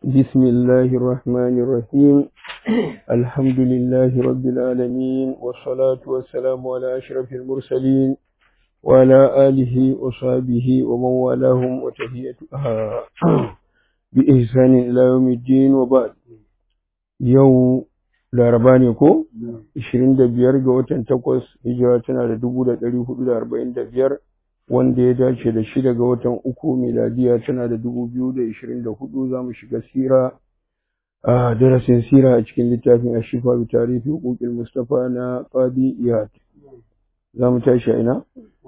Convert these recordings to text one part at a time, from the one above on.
بسم الله الرحمن الرحيم الحمد لله رب العالمين والصلاة والسلام على أشرف المرسلين وعلى آله وصحبه ومن والاهم وتهيئة بإحسان إلى يوم الدين وبعد يوم laraba ne ko? 25 ga watan takwas hijira tana da 1445 wanda ya dace da shida ga watan uku miladiya tana da 2024 za mu shiga sira a darasin sira a cikin littafin ashifa bi tarihi hukukil mustafa na qadi iyad za mu tashi a ina?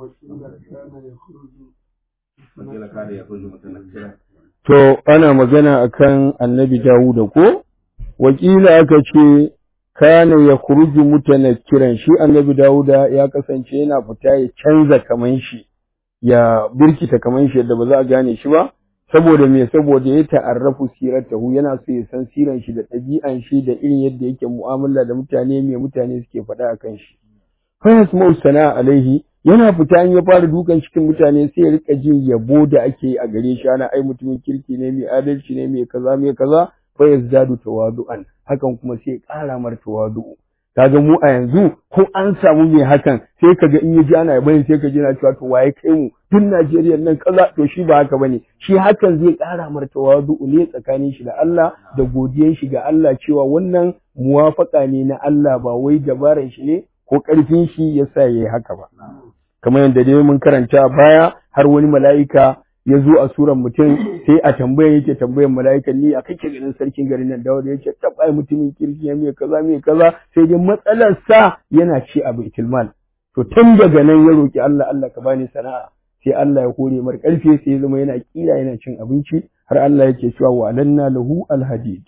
to ana magana akan annabi dawuda ko? wakila aka ce kana ya kuruju mutanakkiran shi annabi Dawuda ya kasance yana fita ya canza kaman shi ya birkita kaman shi yadda ba za a gane shi ba saboda me saboda ya ta'arrafu siratahu yana so ya san siran shi da ɗabi'an shi da irin yadda yake mu'amala da mutane me mutane suke faɗa akan shi fa yasma'u sana'a alaihi yana fita in ya fara dukan cikin mutane sai ya rika jin yabo da ake a gare shi ana ai mutumin kirki ne mai adalci ne mai kaza mai kaza fa yazdadu tawadu'an hakan kuma sai ƙara mar tawadu'u kaga mu a yanzu ko an samu mai hakan sai kaga in yaji ana yaban sai kaji na cewa to waye kai mu tun Najeriya nan kaza to shi ba haka bane shi hakan zai ƙara mar tawadu'u ne tsakanin shi da Allah da godiyan shi ga Allah cewa wannan muwafaka ne na Allah ba wai dabaran shi ne ko ƙarfin shi yasa yayi haka ba kamar yadda dai mun karanta baya har wani mala'ika ya zo a suran mutum sai a tambaya yake tambayan mala'ikan ni a kake ganin sarkin garin nan dawo da yake tabbai mutumin kirki ya mai kaza mai kaza sai dai matsalar sa yana ci a baitul mal to tun daga nan ya roki Allah Allah ka bani sana'a sai Allah ya kore mar karfe sai ya zama yana kira yana cin abinci har Allah yake cewa wa alanna lahu alhadid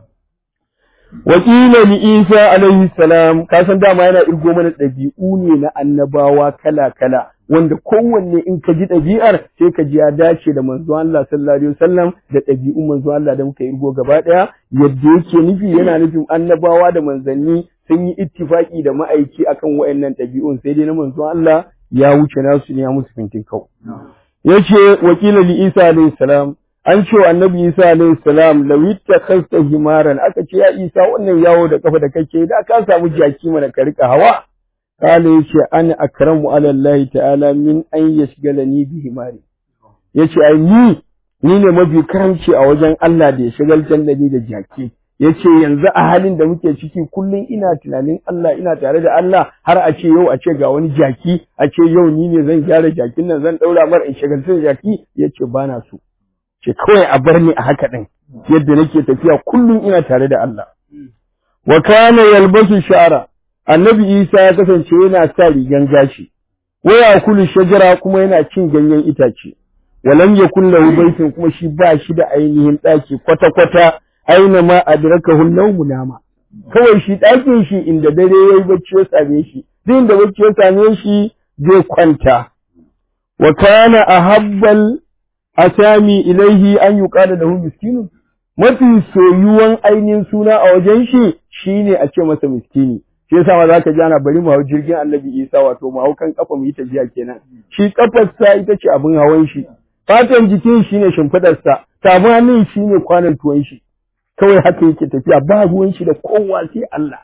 Wakila ni Isa alaihi salam ka san dama yana irgo mana ɗabi'u ne na annabawa kala kala wanda kowanne in ka ji ɗabi'ar sai ka ji ya dace da manzo Allah sallallahu alaihi wasallam da ɗabi'un manzo Allah da muka irgo gaba ɗaya yadda yake nufi yana nufin annabawa da manzanni sun yi ittifaki da ma'aiki akan wayannan ɗabi'un sai dai na manzo Allah ya wuce nasu ne ya musu fintin kau yace wakila li Isa alaihi salam an ce wa annabi Isa alaihi salam lawitta khasta himaran aka ce ya Isa wannan yawo da kafa da kake da ka samu jaki mana ka rika hawa kala yace ana akramu ala Allah ta'ala min an yashgalani bi himari yace ai ni ni ne mafi karamci a wajen Allah da ya shagaltar da ni da jaki yace yanzu a halin da muke ciki kullum ina tunanin Allah ina tare da Allah har a ce yau a ce ga wani jaki a ce yau ni ne zan gyara jakin nan zan daura mar in shagaltar da jaki yace bana so ce kawai a bar ni a haka din yadda nake tafiya kullum ina tare da Allah wa kana yalbasu shara annabi Isa ya kasance yana sa rigan gashi waya kulu shajara kuma yana cin ganyen itace walam yakul lahu baitin kuma shi ba shi da ainihin daki kwata kwata aina ma adrakahu nawmu nama kawai shi dakin shi inda dare yayi bacci ya same shi duk inda bacci ya same shi zai kwanta wa kana ahabbal asami ilaihi an yuqala lahu miskinun mafi soyuwan ainihin suna a wajen shi shine a ce masa miskini shi yasa ma zaka ji ana bari mu hau jirgin Annabi Isa wato mu hau kan kafa mu yi tafiya kenan shi kafar sa ita ce abin hawan shi fatan jikin shine shimfidar sa tafin hannun shine kwanan tuwon shi kawai haka yake tafiya ba ruwan shi da kowa sai Allah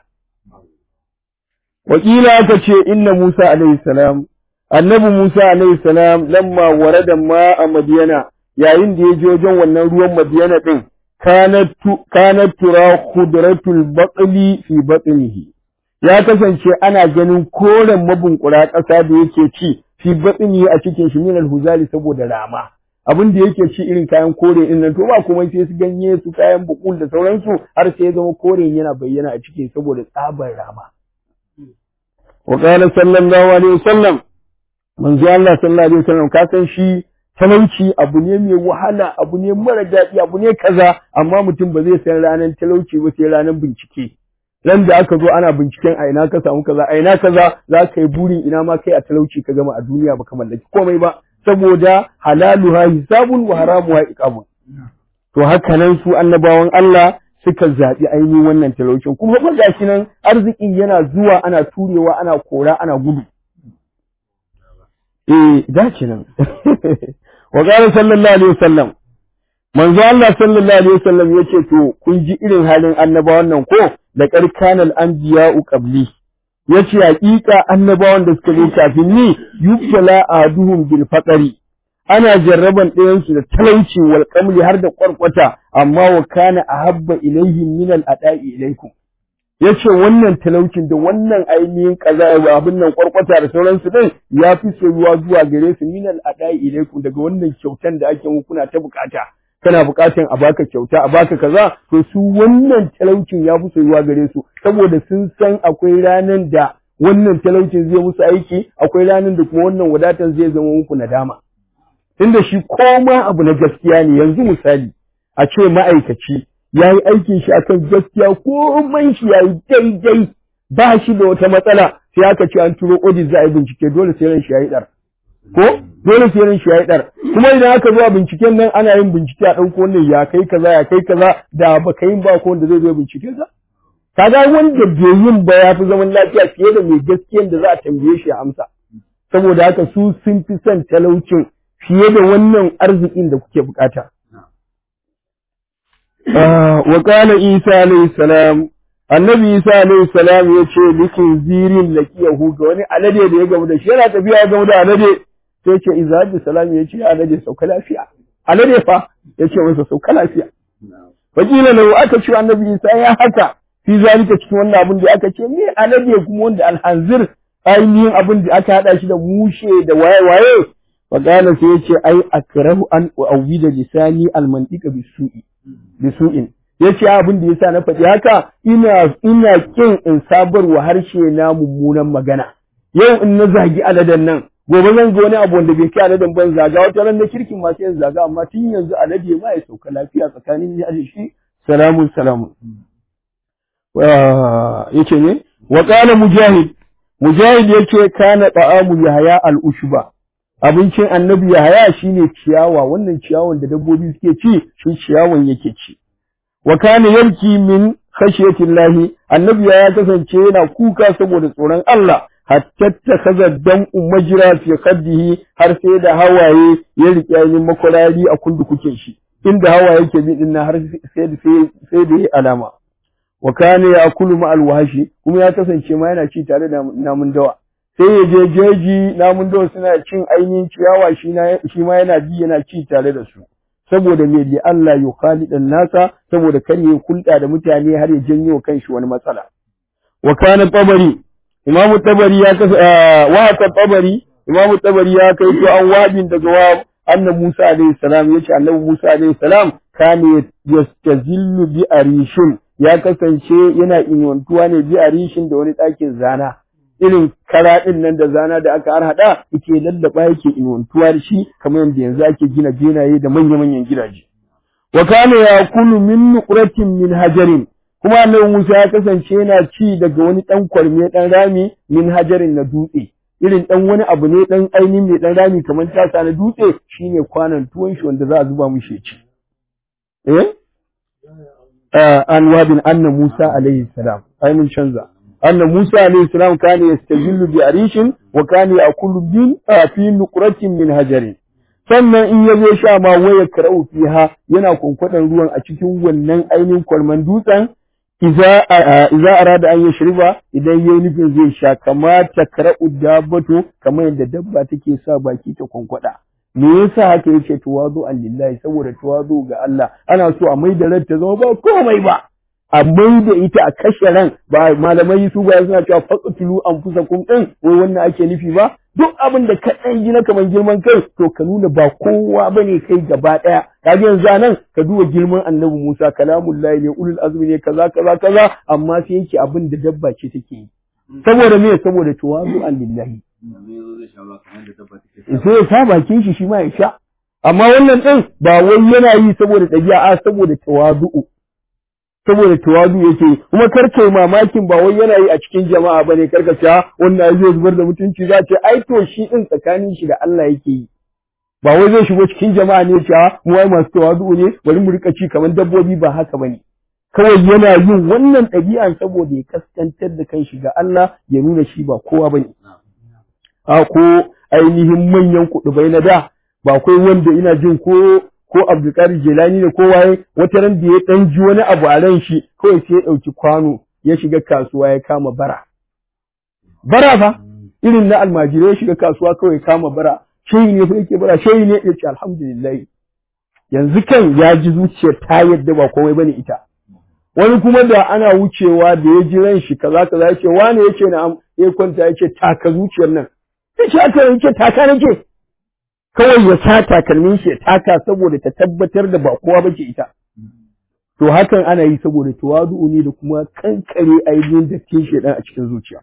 wakila aka ce inna Musa alaihi salam annabi Musa alaihi salam lamma warada ma a Madiyana yayin da ya je wajen wannan ruwan Madiyana din kanat tura khudratul baqli fi batnihi ya kasance ana ganin koren mabunkura ƙasa da yake ci fi batsini a cikin shi minal huzali saboda rama abin da yake ci irin kayan kore din nan to ba kuma sai su ganye su kayan bukul da sauransu har sai ya zama koren yana bayyana a cikin saboda tsabar rama wa qala sallallahu alaihi wasallam manzo Allah sallallahu alaihi wasallam ka san shi talauci abu ne mai wahala abu ne mara daɗi abu ne kaza amma mutum ba zai san ranar talauci ba sai ranar bincike ran da aka zo ana binciken a ina ka samu kaza a ina kaza za ka yi burin ina ma kai a talauci ka gama a duniya baka mallaki komai ba saboda halaluha hisabun wa haramuha iqamun to haka nan su annabawan Allah suka zaɓi ainihin wannan talaucin kuma ba gashi nan arzikin yana zuwa ana turewa ana kora ana gudu eh dace nan wa qala sallallahu alaihi wasallam manzo Allah sallallahu alaihi wasallam yace to kun ji irin halin annabawan nan ko da karkanal anbiya'u qabli yace haƙiƙa annabawan da suka zo kafin ni yubtala aduhum bil faqri ana jarraban ɗayan su da talauci wal qamli har da kwarkwata amma wa kana ahabba ilaihim min al ada'i ilaikum yace wannan talaucin da wannan ainihin kaza abin nan kwarkwata da sauransu din ya fi soyuwa zuwa gare su min al ada'i ilaikum daga wannan kyautan da ake muku kuna ta bukata kana bukatan a baka kyauta a baka kaza to su wannan talaucin ya fi soyuwa gare su saboda sun san akwai ranan da wannan talaucin zai musu aiki akwai ranan da kuma wannan wadatan zai zama muku nadama tunda shi koma abu na gaskiya ne yanzu misali a ce ma'aikaci ya yi aikin shi akan gaskiya komai shi ya yi daidai ba shi da wata matsala sai aka ce an turo audit za a yi bincike dole sai ran shi ya yi ɗar ko dole sai ran shi ya yi ɗar kuma idan aka zo a binciken nan ana yin bincike a ɗauko wannan ya kai kaza ya kai kaza da ba ka yin ba ko wanda zai zo bincike ka kaga wanda bai yin ba ya fi zaman lafiya fiye da mai gaskiyan da za a tambaye shi a amsa saboda haka su sun fi son talaucin fiye da wannan arzikin da kuke bukata wa qala isa alayhi salam annabi isa alayhi salam ya ce likin zirin lakiyahu ga wani alade da ya gamu da shi yana tafiya ya gamu da alade sai ce iza bi salam ya ce alade sauka lafiya alade fa ya ce masa sauka lafiya wakila lahu aka ce annabi isa ya haka fi zalika cikin wannan abin da aka ce me alade kuma wanda alhanzir ainihin abin da aka hada shi da mushe da waye waye fa qala sai ya ce ai akrahu an uawida lisani almantika bisu'i bisu'in yace abin da yasa na faɗi haka ina ina kin in sabarwa harshe na mummunan magana yau in na zagi aladen nan gobe zan ga wani abu wanda bai kai aladen ban zaga wata ran da kirkin ma sai zaga amma tun yanzu alade ma ya sauka lafiya tsakanin ni da shi salamun salamun yace ne wa qala mujahid mujahid yace kana ta'amu yahya al-ushba abincin annabi yahya shine ciyawa wannan ciyawan da dabbobi suke ci shi ciyawan yake ci wa kana yarki min khashiyatillahi annabi ya kasance yana kuka saboda tsoron Allah hatta takaza dan majra fi khaddihi har sai da hawaye ya rike yin makwarari a kundu kuke shi inda hawaye yake bi din har sai da sai da alama wa kana yakulu ma alwashi kuma ya kasance ma yana ci tare da namun dawa sai ya je jeji namun dawa suna cin ainihin ciyawa shi ma yana bi yana ci tare da su saboda me li Allah ya khalidan nasa saboda kar ya kulda da mutane har ya janyo kanshi wani matsala wa kana tabari imamu tabari ya kasa wa ka tabari imamu tabari ya kai to an wabin daga wa annabi Musa alaihi salam yace annabi Musa alaihi salam kana yastazillu bi arishin ya kasance yana inwantuwa ne bi arishin da wani ɗakin zana irin kara ɗin nan da zana da aka harhaɗa yake lallaba yake inwantuwa da shi kamar yadda yanzu ake gina benaye da manya-manyan gidaje. Wa kana ya kulu min nuqratin min hajarin kuma annabi Musa ya kasance yana ci daga wani ɗan kwarme ɗan rami min hajarin na dutse irin ɗan wani abu ne ɗan ainihin mai ɗan rami kamar tasa na dutse shine kwanan tuwon shi wanda za a zuba mishi ci. Eh? An wabin anna Musa alaihi salam, ai mun canza. أن موسى عليه السلام كان يستجل بعريش وكان يأكل من في نقرة من هجر sannan in ya zo sha ma waya karau fiha yana kwankwaɗan ruwan a cikin wannan ainihin kwalman dutsen iza arada an yi shirba idan yayi nufin zai sha kamata karau dabbato kamar yadda dabba take sa baki ta kwankwada me yasa haka yace tawazu lillahi saboda tawazu ga Allah ana so a mai da ta zama ba komai ba a mai da ita a kashe ran ba malamai su ba suna cewa faqtulu anfusakum din wai wannan ake nufi ba duk abin da ka dan yi na kaman girman kai to ka nuna ba kowa bane kai gaba daya kaga yanzu nan ka duba girman annabi Musa kalamullahi ne ulul azmi ne kaza kaza kaza amma sai yake abin da dabba ce take yi saboda me saboda tawazu an lillahi sai ya sa bakin shi shi ma ya sha amma wannan din ba wai yana yi saboda ɗabi'a a saboda tawazu'u saboda tawadu yake kuma kar kai mamakin ba wai yana yi a cikin jama'a bane kar ka ce wannan zai zubar da mutunci za ce ai to shi din tsakanin shi da Allah yake yi ba wai zai shigo cikin jama'a ne ce mu wai masu tawadu ne bari mu rika ci kamar dabbobi ba haka bane kawai yana yin wannan ɗabi'an saboda ya kaskantar da kanshi ga Allah ya nuna shi ba kowa bane a ko ainihin manyan kuɗubai na da ba kai wanda ina jin ko ko Abdulkadir Jelani ne ko waye wata ran da ya dan ji wani abu a ran shi kawai sai ya dauki kwano ya shiga kasuwa ya kama bara bara fa irin na almajirai ya shiga kasuwa kawai kama bara shehi ne fa yake bara shehi ne ya ce alhamdulillah yanzu kan ya ji zuciyar ta yadda ba komai bane ita wani kuma da ana wucewa da ya ji ran shi kaza kaza ya ce wane ya ce na ya kwanta ya ce taka zuciyar nan sai shi aka yake taka nake kawai ya sa takalmin shi ya taka saboda ta tabbatar da ba kowa bace ita to hakan ana yi saboda tawadu ne da kuma kankare ainihin dattin shedan a cikin zuciya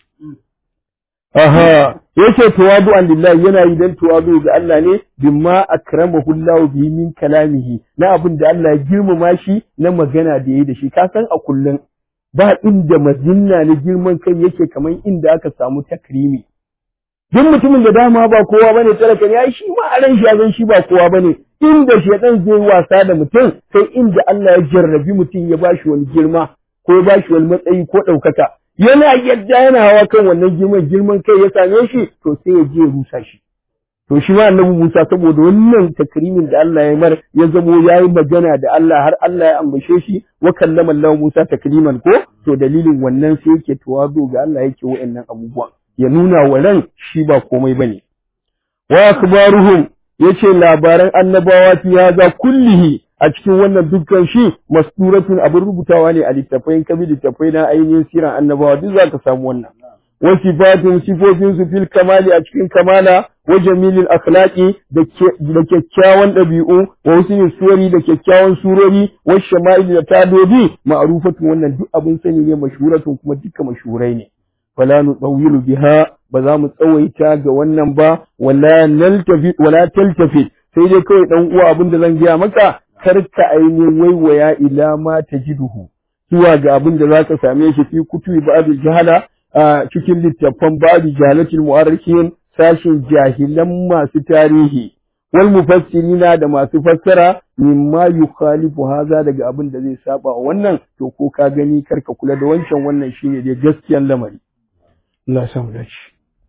Aha, yace tawadu an lillahi yana yi dan tawadu ga Allah ne bimma akramahu Allah bihi min kalamihi na abin da Allah ya girmama shi na magana da yayi da shi ka san a kullun ba inda mazinna na girman kai yake kamar inda aka samu takrimi duk mutumin da dama ba kowa bane talaka ne ai shi ma a ran shi zan shi ba kowa bane inda shedan zai wasa da mutum sai inda Allah ya jarrabi mutum ya bashi wani girma ko ya bashi wani matsayi ko ɗaukaka yana yadda yana hawa kan wannan girman girman kai ya same shi to sai ya je ya rusa shi to shi ma annabi Musa saboda wannan takrimin da Allah ya mar ya zamo yayi magana da Allah har Allah ya ambace shi wa kallama Allah Musa takliman ko to dalilin wannan sai yake tawazu ga Allah yake wa'annan abubuwan ya nuna wa ran shi ba komai bane wa akbaruhum yace labaran annabawa fi haza kullihi a cikin wannan dukkan shi masturatun abin rubutawa ne a littafai kabi littafai na ainihin siran annabawa duk za ka samu wannan wa sifatun sifofin su fil kamali a cikin kamala wa jamilil akhlaqi da kyakkyawan ɗabi'u wa husnul suwari da kyakkyawan surori wa shama'il da tadodi ma'rufatun wannan duk abin sani ne mashhuratun kuma dukkan mashhurai ne fala nutawilu biha ba za mu tsawaita ga wannan ba wala naltafi wala taltafi sai dai kawai dan uwa abin da zan gaya maka karka ainihin waiwaya ila ma tajiduhu zuwa ga abin da zaka same shi fi kutubi ba'dul jahala a cikin littafan babu jahalatul mu'arrikin sashin jahilan masu tarihi wal mufassirina da masu fassara mimma yukhalifu haza daga abin da zai saba wannan to ko ka gani karka kula da wancan wannan shine dai gaskiyan lamari Allah ya samu dace